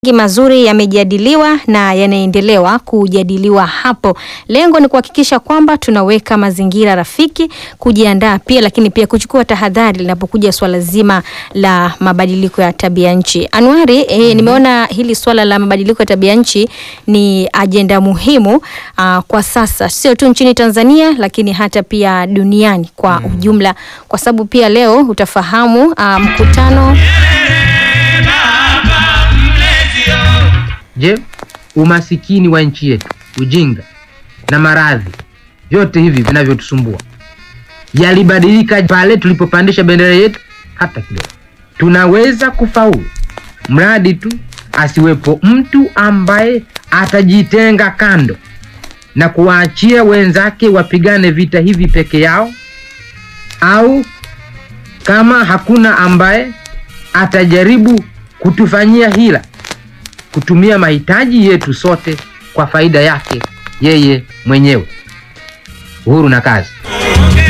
mengi mazuri yamejadiliwa na yanaendelewa kujadiliwa hapo. Lengo ni kuhakikisha kwamba tunaweka mazingira rafiki, kujiandaa pia, lakini pia kuchukua tahadhari linapokuja swala zima la mabadiliko ya tabia nchi. Anuari, eh, nimeona hili swala la mabadiliko ya tabia nchi ni ajenda muhimu ah, kwa sasa, sio tu nchini Tanzania, lakini hata pia duniani kwa ujumla, kwa sababu pia leo utafahamu ah, mkutano Je, umasikini wa nchi yetu, ujinga na maradhi, vyote hivi vinavyotusumbua yalibadilika pale tulipopandisha bendera yetu hata kidogo? Tunaweza kufaulu mradi tu asiwepo mtu ambaye atajitenga kando na kuwaachia wenzake wapigane vita hivi peke yao, au kama hakuna ambaye atajaribu kutufanyia hila kutumia mahitaji yetu sote kwa faida yake yeye mwenyewe. Uhuru na kazi.